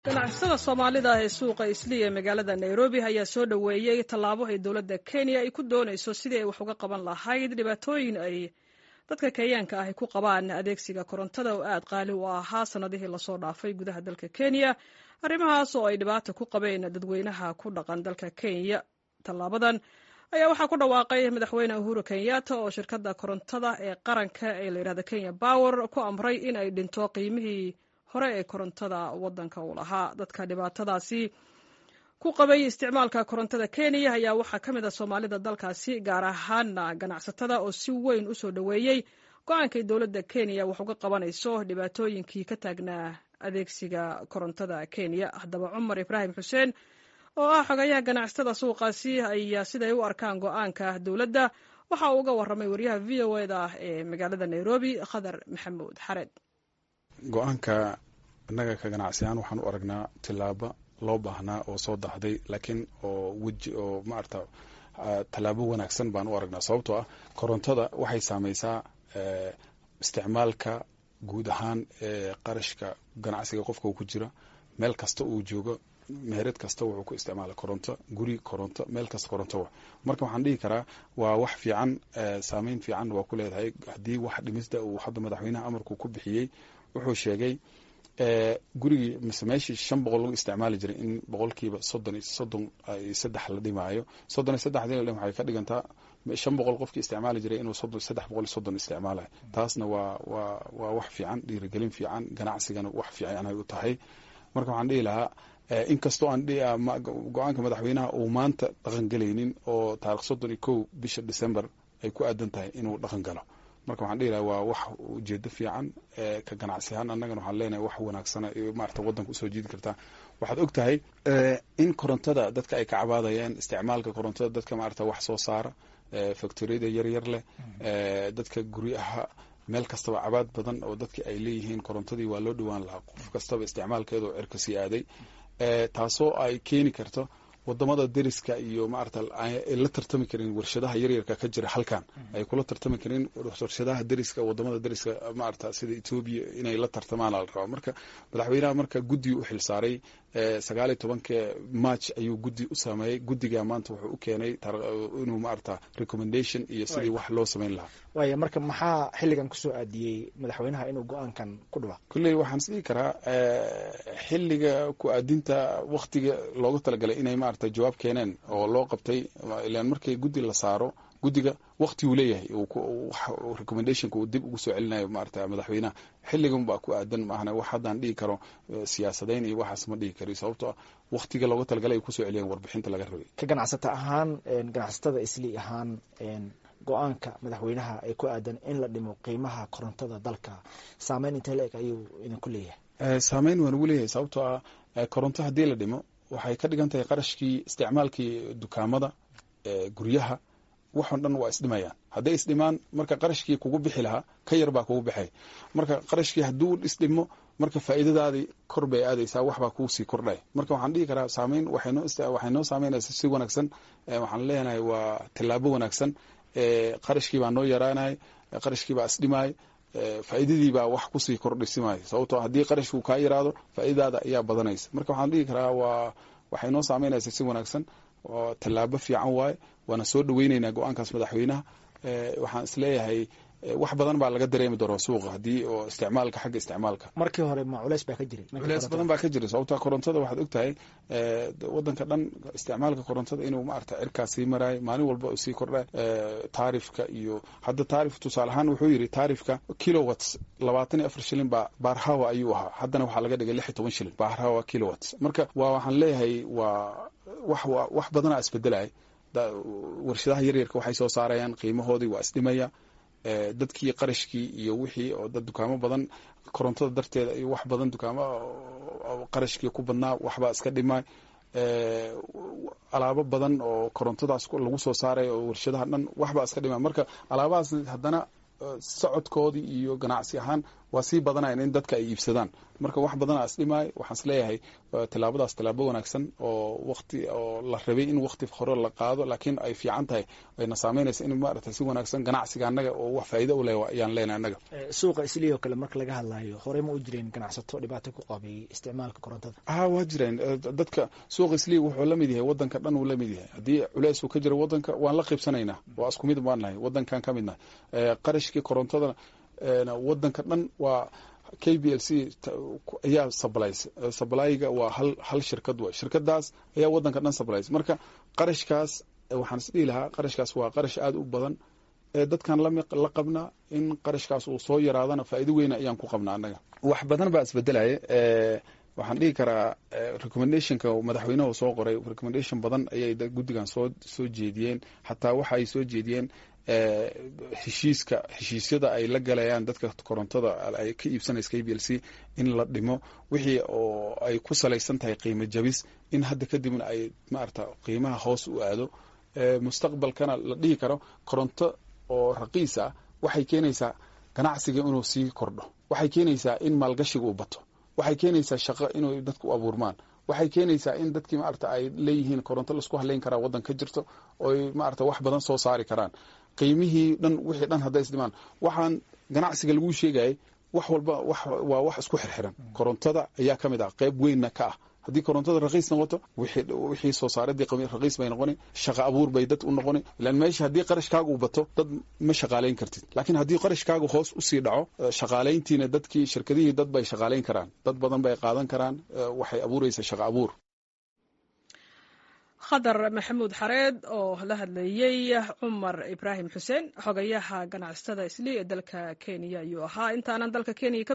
ganacsada soomaalida ee suuqa isliya ee magaalada nairobi ayaa soo dhoweeyey tallaabo ay dowladda kenya ay ku doonayso sidii ay wax uga qaban lahayd dhibaatooyin ay dadka kenyaanka ahi ku qabaan adeegsiga korontada oo aad qaali u ahaa sannadihii lasoo dhaafay gudaha dalka kenya arrimahaas oo ay dhibaata ku qabeen dadweynaha ku dhaqan dalka kenya tallaabadan ayaa waxaa ku dhawaaqay madaxweyne uhuru kenyatta oo shirkadda korontada ee qaranka ee layidhahda kenya power ku amray in ay dhinto qiimihii hore ee korontada waddanka uu lahaa dadka dhibaatadaasi ku qabay isticmaalka korontada kenya ayaa waxaa ka mid a soomaalida dalkaasi gaar ahaana ganacsatada oo si weyn u soo dhoweeyey go-aankay dowladda kenya wax uga qabanayso dhibaatooyinkii ka taagnaa adeegsiga korontada kenya haddaba cumar ibraahim xuseen oo ah xogayaha ganacsatada suuqaasi ayaa siday u arkaan go-aanka dowladda waxa uu uga warramay wariyaha v o eda ee magaalada nairobi khadar maxamuud xareed go-aanka innaga ka ganacsiyaan waxaan u aragnaa tillaabo loo baahnaa oo soo dahday laakiin oo weji oo maarata tallaabo wanaagsan baan u aragnaa sababtoo ah korontada waxay saameysaa isticmaalka guud ahaan ee qarashka ganacsiga qofka uu ku jira meel kasta uu joogo meherad kasta wuxuu ku isticmaala koronto guri koronto meel kasta koronto wa marka waxaan dhihi karaa waa wax fiican saameyn fiican waa ku leedahay haddii wax dhimista uu hadda madaxweynaha amarku ku bixiyey wuxuu sheegay gurigii mise meeshii shan boqol lagu isticmaali jiray in boqolkiiba soddon iyo soddon iyo saddex la dhimaayo soddon iyo saddexdii la dhim waxay ka dhigantaa shan boqol qofkii isticmaali jiray inuu soddon saddex boqol iyo soddon isticmaalayo taasna waa waa waa wax fiican dhiirigelin fiican ganacsigana wax fiican ay u tahay marka waxaan dhihi lahaa inkastoo aan go-aanka madaxweynaha uu maanta dhaqan gelaynin oo taarikh soddon iyo kow bisha december ay ku aadan tahay inuu dhaqan galo marka waxaan dhihi laha waa wax ujeedo fiican ka ganacsi ahaan annagana waxaan leenahay wax wanaagsana maarata waddanka usoo jiidi kartaa waxaad og tahay in korontada dadka ay ka cabaadayeen isticmaalka korontada dadka maarata wax soo saara factoriyada yaryar leh dadka guryaha meel kastaba cabaad badan oo dadki ay leeyihiin korontadii waa loo dhowaan lahaa qof kastaba isticmaalkeedoo cirka sii aaday taasoo ay keeni karto wadamada deriska iyo maarata la tartami karin warshadaha yaryarka ka jira halkan ay kula tartami karin warshadaha deriska wadamada deriska maarata sida etoobiya inay la tartamaan la rabaa marka madaxweynaha marka guddi u xilsaaray sagaaliyo tobanka march ayuu guddi u sameeyey guddiga maanta wuxuu u keenay inuu maarata recommendation iyo sidii wax loo sameyn lahaa waaya marka maxaa xilligan kusoo aadiyey madaxweynaha inuu go-aankan ku dhawaaq kulley waxaan isdhihi karaa xilliga ku aadinta waktiga looga talagalay inay maarata jawaab keeneen oo loo qabtay ilaan markii guddi la saaro guddiga wakti uu leeyahay recommendationka uu dib ugu soo celinayo maarata madaxweynaha xilligan baa ku aadan maahna wax haddaan dhihi karo siyaasadayn iyo waxaas ma dhihi karo sababtoo ah waktiga looga talagalay ay kusoo celiyeen warbixinta laga rabay ka ganacsata ahaan ganacsatada isli ahaan go-aanka madaxweynaha ee ku aadan in la dhimo qiimaha korontada dalka saameyn intee la eg ayuu idinku leeyahay saameyn waan ugu leeyahay sababtoo ah koronto haddii la dhimo waxay ka dhigan tahay qarashkii isticmaalkii dukaamada guryaha waxon dhan waa isdhimayaan hadday isdhimaan marka qarashkii kugu bixi lahaa ka yar baa kugu baxay marka qarashkii hadduu isdhimo marka faa'iidadaadii kor bay aadaysaa waxbaa kuusii kordhay marka waxaan dhihi karaa saameyn waxay noo saameynaysa si wanaagsan waxaan leenahay waa tillaabo wanaagsan qarashkii baa noo yaraanay qarashkii baa isdhimaay faa'iidadii baa wax kusii kordhisimaayo sababtoo haddii qarashku kaa yaraado faa'iidadaada ayaa badanaysa marka waxaan dhihi karaa waa waxay noo saameynaysa si wanaagsan oo tallaabo fiican waaye waana soo dhoweyneynaa go-aankaas madaxweynaha waxaan isleeyahay wax badan baa laga dareemi doonaa suuqa haddii oo isticmaalka xagga isticmaalka markii hore ma culeys baa ka jiray culeys badan baa ka jira sababta korontada waxaad og tahay wadanka dhan isticmaalka korontada inuu maarata cirkaas sii maraayo maalin walba sii kordha taarifka iyo hadda taarif tusaale ahaan wuxuu yidhi taarifka kilowatts labaatan iyo afar shilin baa baarhawa ayuu ahaa haddana waxaa laga dhigay lix iyo toban shilin baarhawa kilowatts marka waa waxaan leeyahay waa wax wax badanaa isbedelaya warshadaha yaryarka waxay soo saarayaan qiimahoodii waa isdhimaya dadkii qarashkii iyo wixii oo dad dukaamo badan korontada darteeda iyo wax badan dukaamo qarashkii ku badnaa waxbaa iska dhimay alaabo badan oo korontadaas lagu soo saaraya oo warshadaha dhan waxbaa iska dhimay marka alaabahaas haddana socodkoodii iyo ganacsi ahaan waa sii badanayan in dadka ay iibsadaan marka wax badanaa is dhimaay waxaan is leeyahay tilaabadaas tilaabo wanaagsan oo waqti oo la rabay in waqti hore la qaado laakiin ay fiican tahay ayna saameynaysa in maarata si wanaagsan ganacsiga annaga oo wax faa'iido u leh ayaan leenahay annaga suuqa islii oo kale marka laga hadlayo horey ma u jireen ganacsato dhibaato ku qabay isticmaalka korontada ha waa jireen dadka suuqa islii wuxuu la mid yahay wadanka dhan uu la mid yahay haddii culeys uu ka jiro wadanka waan la qiibsanaynaa waa isku mid baan nahay wadankan ka mid nahay qarashkii korontadana wadanka dhan waa k b l c ayaa sublies sublyga waa hal hal shirkad way shirkadaas ayaa wadanka dhan sublies marka qarashkaas waxaan is dhihi lahaa qarashkaas waa qarash aada u badan dadkan la qabnaa in qarashkaas uu soo yaraadana faa'iido weyna ayaan ku qabnaa annaga wax badan baa isbedelaya waxaan dhihi karaa recommendationka madaxweynuhu soo qoray recommendation badan ayay guddigan soo soo jeediyeen xataa waxa ay soo jeediyeen heshiiska heshiisyada ay la galayaan dadka korontada ay ka iibsanaysa k b l c in la dhimo wixii oo ay ku salaysan tahay qiimo jabis in hadda kadibna ay maarata qiimaha hoos u aado mustaqbalkana la dhihi karo koronto oo raqiis ah waxay keenaysaa ganacsiga inuu sii kordho waxay keenaysaa in maalgashiga uu bato waxay keenaysaa shaqo inuu dadku u abuurmaan waxay keenaysaa in dadkii maarata ay leeyihiin koronto laisku haleyn karaa waddan ka jirto oy maarata wax badan soo saari karaan qiimihii dhan wixii dhan hadday isdhimaan waxaan ganacsiga laguu sheegayay wax walba waa wax isku xirxiran korontada ayaa ka mid ah qayb weynna ka ah haddii korontada raqiis noqoto wixii soo saaradii raqiis bay noqoni shaqa abuur bay dad u noqoni ilan meesha haddii qarashkaaga uu bato dad ma shaqaalayn kartid laakiin haddii qarashkaaga hoos usii dhaco shaqaalayntiina dadkii shirkadihii dad bay shaqaalayn karaan dad badan bay qaadan karaan waxay abuuraysa shaqa abuur khadar maxamuud xareed oo la hadlayey cumar ibraahim xuseen xogayaha ganacsatada isli ee dalka kenya ayuu ahaa intaanan dalka kenya